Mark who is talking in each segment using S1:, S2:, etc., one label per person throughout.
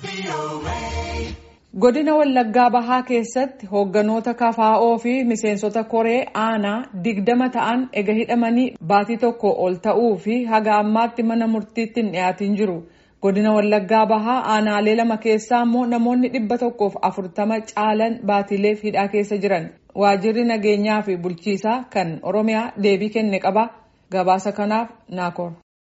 S1: Godina Wallaggaa Bahaa keessatti hoogganoota KFO fi miseensota koree aanaa digdama ta'an ega hidhamanii baatii tokko ol ta'uu fi haga ammaatti mana murtiitti hin dhiyaatin jiru. Godina Wallaggaa Bahaa aanaalee lama keessaa immoo namoonni dhibba tokkoof afurtama caalan baatiileef hidhaa keessa jiran. Waajjirri nageenyaa fi bulchiisaa kan Oromiyaa deebii kenne qaba. Gabaasa kanaaf naakoor.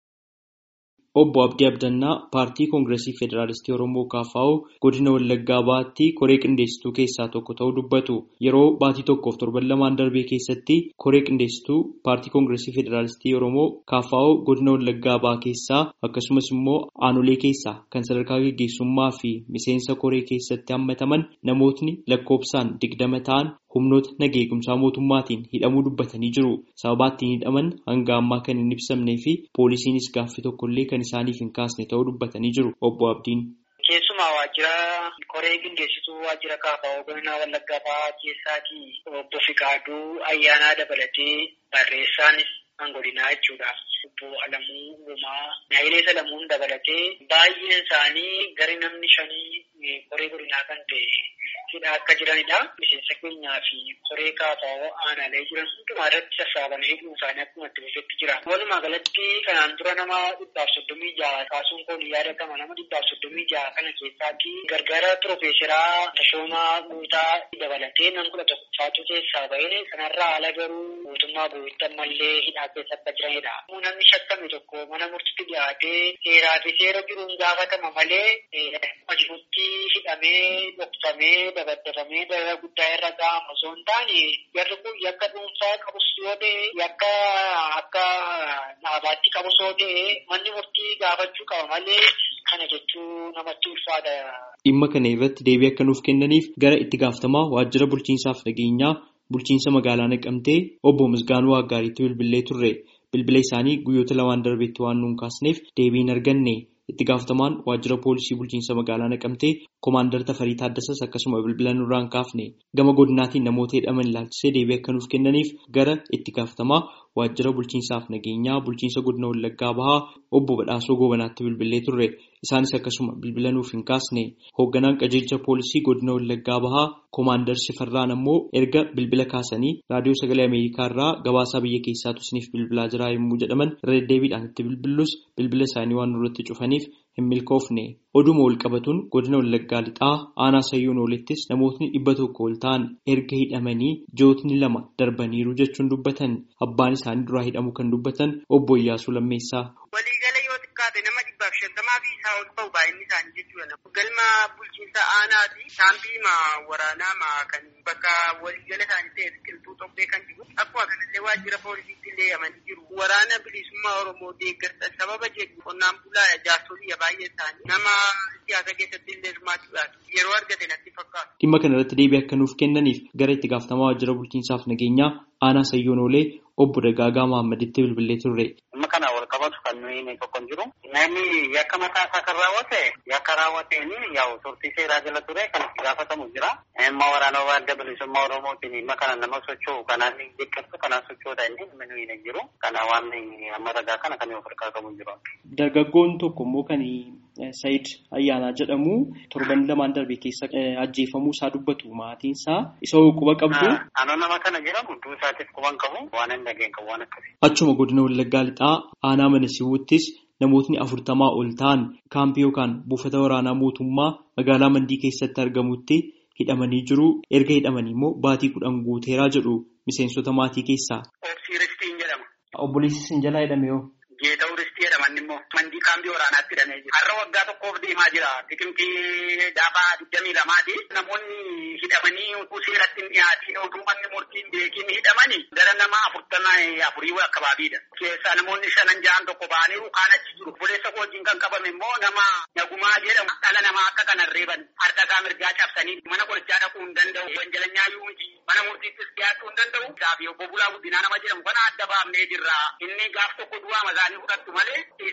S2: Obbo Abdii Abdannaa paartii Koongireesii Federaalistii Oromoo KFO godina Wallaggaa Bahaatti koree qindeessituu keessaa tokko ta'uu dubbatu. Yeroo baatii tokkoof torban lamaan darbee keessatti koree qindeessituu paartii Koongireesii Federaalistii Oromoo KFO godina Wallaggaa Bahaa keessaa akkasumas immoo aanolee keessaa kan sadarkaa gaggeessummaa fi miseensa koree keessatti hammataman namootni lakkoofsaan digdama ta'an humnoota naga eegumsaa mootummaatiin hidhamuu dubbatanii jiru. Sababa ittiin hidhaman hanga ammaa kan hin ibsamnee fi poolisiinis gaaffii tokkollee kan isaaniif hin kaasne ta'uu dubbatanii jiru. Obbo Abdiin.
S3: Keessumaa waajjira koree qindeessituu waajjira KFO godina Wallaggaa Bahaa keessaatii obbo Fiqaaduu ayyaanaa dabalatee barreessaanis kan godinaa jechuudha. Obbo Alamuu Uumaa, Naayilee Salamuun dabalatee baay'een isaanii gari namni shanii koree godinaa kan ta'e hidhaa akka jiranidha. Miseensa keenyaa fi koree KFO aanaalee jiran hundumaa irratti sassaabamee hidhuun isaanii akkuma itti fufetti jira. Walumaa galatti kanaan dura nama dhibbaaf soddomii jaha kaasuun kun yaadatama nama dhibbaaf soddomii jaha kana keessaatti gargaara piroofeesaraa Tashoomaa Guutaa dabalatee nam kudha tokkoffaatu keessaa bahee kanarraa ala garuu mootummaa guutuu ammallee hidhaa keessa akka jiranidha. Namni shakkame tokko mana murtiitti dhiyaatee seeraa fi seera jiruun gaafatama malee hojiitti hidhamee dhokfamee dabaddafamee dara guddaa irra ga'ama osoo hin taane jarri kun yakka dhuunfaa qabus yoo ta'e yakka akka dhaabaatti qabus yoo ta'e manni murtii gaafachuu qaba malee kana jechuu namatti ulfaata.
S2: Dhimma kana irratti deebii akka nuuf kennaniif gara itti gaafatamaa waajjira bulchiinsaaf nageenyaa bulchiinsa magaalaa naqamtee obbo Misgaanuu Waaggaariitti bilbilee turre. Bilbila isaanii guyyoota lamaan darbeetti waan nuun kaasneef deebii hin arganne. Itti gaafatamaan waajjira poolisii bulchiinsa magaalaa naqamtee Koomaandar Tafarii Taaddasas akkasuma bilbila nurraan kaafne. Gama godinaatiin namoota hidhaman ilaalchisee deebii akka nuuf kennaniif gara itti gaafatamaa waajjira bulchiinsaaf nageenyaa bulchiinsa godina Wallaggaa Bahaa obbo Badhaasoo Goobanaatti bilbilee turre. Isaanis akkasuma bilbila nuuf hin kaasne. Hoogganaan qajeelcha poolisii godina Wallaggaa Bahaa Koomaandar Shifarraan ammoo erga bilbila kaasanii raadiyoo sagalee Ameerikaa irraa gabaasaa biyya keessaatu isiniif bilbilaa jira yommuu jedhaman irra deddeebiidhaan itti bilbillus bilbila isaanii waan nurratti cufaniif hin milkoofne. Oduma wal qabatuun godina Wallaggaa lixaa aanaa sayyuun oolittis namootni dhibba tokko ol ta'an erga hidhamanii jootni lama darbaniiru jechuun dubbatan abbaan isaanii duraa hidhamu kan dubbatan obbo Iyyaasuu Lammeessaa.
S4: Waliigala yoo xiqqaate nama dhibbaaf shantamaa fi isaa ol ta'u baay'inni isaanii jechuudha. Galma bulchiinsa aanaati saampiima waraanaa kan bakka waliigala isaanii ta'e biqiltuu tokkee kan jiru. Akkuma kanallee waajjira poolisiitti illee amanii jiru. Waraana bilisummaa Oromoo deeggarsa sababa jedhu qonnaan bulaa jaarsolii baay'ee isaanii nama siyaasa keessatti illee hirmaachuudhaaf yeroo argate natti fakkaata.
S2: Dhimma kana irratti deebii akka nuuf kennaniif gara itti gaafatamaa waajjira bulchiinsaaf nageenyaa aanaa sayyoon oolee obbo Dagaagaa Mahaammaditti bilbilee turre.
S3: Dhimma kana wal qabatu kan nuyi tokko hin jiru. Namni yakka mataa isaa kan raawwate yakka raawwateen yaa'u turtii seeraa jala ture kan itti gaafatamu jira. Dhimma waraana adda bilisummaa Oromootiin dhimma kana nama socho'u kanaan deeggarsu kanaan socho'uudha inni dhimma nuyi hin jiru. Kana waan amma ragaa kana kan of harkaa qabu hin jiru.
S2: Dargaggoon tokko immoo kan Sayid Ayyaanaa jedhamu torban lamaan darbe keessa ajjeefamuu isaa dubbatu maatiin isaa isa quba qabdu.
S3: Anoo nama kana jedhamu duu isaatiif quban qabu waan hin dhageen qabu waan akkasii.
S2: Achuma godina Wallaggaa lixaa aanaa mana siwuttis namootni afurtamaa ol ta'an kaampii yookaan buufata waraanaa mootummaa magaalaa Mandii keessatti argamutti hidhamanii jiru. Erga hidhamanii immoo baatii kudhan guuteeraa jedhu miseensota maatii keessaa.
S3: Obsii Ristiin jedhama.
S2: Obboleessi sin jalaa hidhame yoo.
S3: Geeta'uu Ristii jedhaman immoo mandii kaampii waraanaatti hidhamee jira. Har'a waggaa tokkoof deemaa jira. Biqiltii dhaabaa digdamii lamaati. Namoonni hidhamanii utuu seeratti hin dhiyaatiin utuu manni murtiin beekiin hidhamanii gara nama afurtamii afurii akkabaabiidha. Keessaa namoonni shanan jahan tokko ba'anii kaan achi jiru. Obboleessa koo wajjin kan qabame immoo nama Nagumaa jedhamu dhala namaa akka kanan reeban harka mirgaa cabsanii mana qorichaa dhaquu hin danda'u. Wanjalanyaa yoo miti mana murtiittis dhiyaachuu hin danda'u. Isaafi obbo Bulaa Guddinaa nama jedhamu kana adda baafnee jirra. Inni gaaf tokko du'aa mazaanii fudhattu malee isaan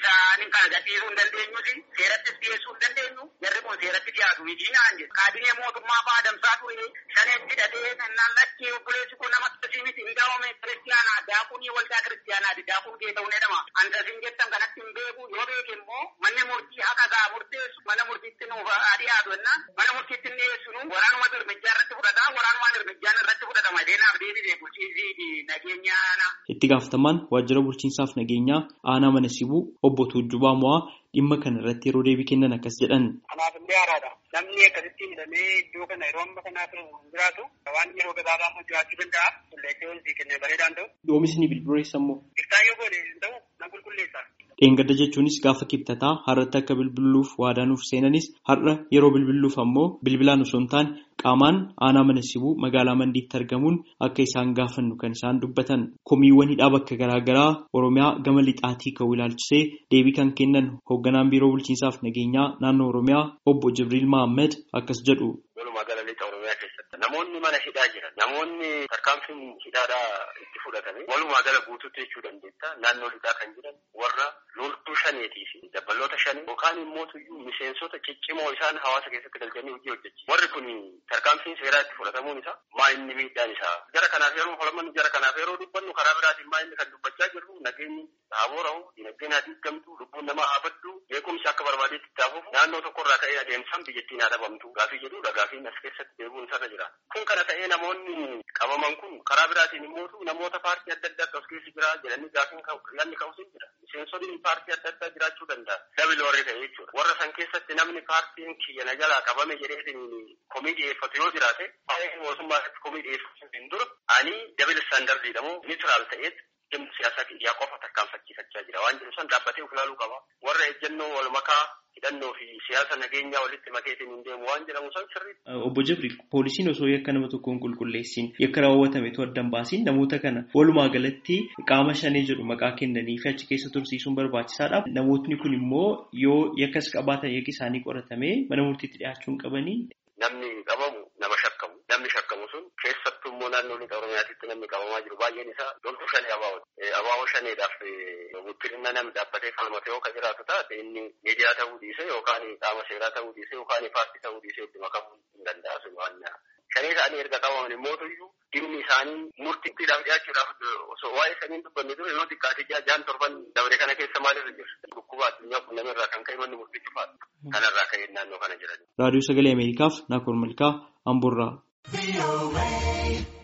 S4: kana gadhiisuu hin dandeenyusi seerattis dhiyeessuu hin dandeenyu jarri kun seeratti dhiyaatu miti naan jedhu kaabinee mootummaa fa'aa adamsaa ture shaneetti hidhatee naan lakkee obboleessi kun nama akkasii miti hin daawame kiristiyaanaa daakunii waldaa kiristiyaanaati daakun kee ta'uu ni dhama andasin jettan kanatti hin beeku yoo beeke immoo manni murtii haqa gaa murteessu mana murtiitti nuuf dhiyaatu jenna mana murtiitti hin dhiyeessu nu waraanuma dirmijjaa irratti fudhata waraanumaa dirmijjaan irratti fudhatama deenaaf deebisee bulchiisii fi nageenya aanaa.
S2: Itti gaafatamaan waajjira bulchiinsaaf nageenyaa aanaa mana sibuu obbo Tuujjubaa Mo'aa dhimma kana irratti yeroo deebii kennan akkas jedhan.
S4: Kanaaf illee haaraadha. Namni akkasitti hidhamee iddoo kana yeroo amma kanaa ture jiraatu waan yeroo gabaabaa immoo jiraachuu danda'a. Qulleessee wanti kennee bareedaan ta'u.
S2: Oomishni bilbileessa immoo.
S4: Iftaayyoo goone ta'u na qulqulleessa.
S2: Dheengadda jechuunis gaafa kibxataa har'atti akka bilbiluuf waadaanuuf seenanis har'a yeroo bilbiluuf ammoo bilbilaan osoo hin taane qaamaan aanaa mana sibuu magaalaa mandiitti argamuun akka isaan gaafannu kan isaan dubbatan komiiwwan hidhaa bakka garaagaraa oromiyaa gama lixaatii ka'uu ilaalchisee deebii kan kennan hoogganaan biiroo bulchiinsaaf nageenyaa naannoo oromiyaa obbo Jibriil Mahammed akkas jedhu.
S5: Magaalaa lixa oromiyaa keessatti namoonni mana hidhaa jiran namoonni tarkaanfiin hidhaadhaa itti fudhatame walumaa gala guutuutti jechuu dandeetta naannoo lixaa kan jiran warra loltuu shaneetii fi dabballoota shanii yookaan immoo miseensota ciccimoo isaan hawaasa keessatti galchanii hojii hojjechi warri kun tarkaanfiin seeraa itti fudhatamuun isaa maa inni miidhaan isaa jara kanaaf yeroo folamannu jara kanaaf yeroo dubbannu karaa biraatiin maa inni kan dubbachaa jirru nageenyi haa boora'u dinagdeen haa diigamtu lubbuun namaa haa baddu beekumsi akka barbaadeetti itti haafuuf naannoo tokkorraa ka'ee adeemsaan biyyattiin haa dhabamtu gaafii jedhudha gaafiin as keessatti deebi'uun isarra jira kun kana ta'ee namoonni qabaman kun karaa biraatiin immoo namoota paartii adda addaa as keessa jira jedhanii gaafiin yanni ka'us hin jira miseensonni paartii adda addaa jiraachuu danda'a dabil warri ta'e jechuudha warra san keessatti namni paartiin kiyya na jalaa qabame jedhee komii dhiyeeffatu yoo jiraate mootummaa irratti komii dhiyeeffatu hin dura ani dabil istaandardiidha moo niitiraal ta'eet dhimma siyaasaa kiyyaa qofa tarkaanfachiifachaa jira waan jedhu san dhaabbatee of ilaaluu qaba warra ejjennoo wal makaa hidhannoo fi siyaasa nageenyaa walitti makeetiin hin deemu waan jedhamu san sirrii.
S2: Obbo Jibri poolisiin osoo yakka nama tokkoon qulqulleessin yakka raawwatametu addan baasiin namoota kana walumaa galatti qaama shanee jedhu maqaa kennanii fi achi keessa tursiisuun barbaachisaadha. Namootni kun immoo yoo yakkas qabaatan yakki isaanii qoratamee mana murtiitti dhiyaachuun qabanii.
S5: Namni qabamu nama shakkamu namni shakkamu sun keessattuu immoo naannoo lixa oromiyaatitti namni qabamaa jiru baay'een isaa loltuu shanee abaawoti. Abaawoo shaneedhaaf guddina namni dhaabbatee falmate yoo kan jiraatu taate inni miidiyaa ta'uu dhiise yookaan qaama seeraa ta'uu dhiise yookaan paartii ta'uu dhiise itti makamuu hin danda'a sun waan shanee isaanii erga qabaman immoo iyyuu dhimmi isaanii murtiidhaaf dhiyaachuudhaaf osoo waa'ee saniin dubbanne dura yoo xiqqaate jaan torban dabre kana keessa maalirra jiru dhukkuba addunyaa kun namirraa kan ka'e manni murtii cufaadha kanarraa ka'ee naannoo kana jiran.
S2: Raadiyoo Sagalee Ameerikaaf Naakoor Malkaa Amboorraa.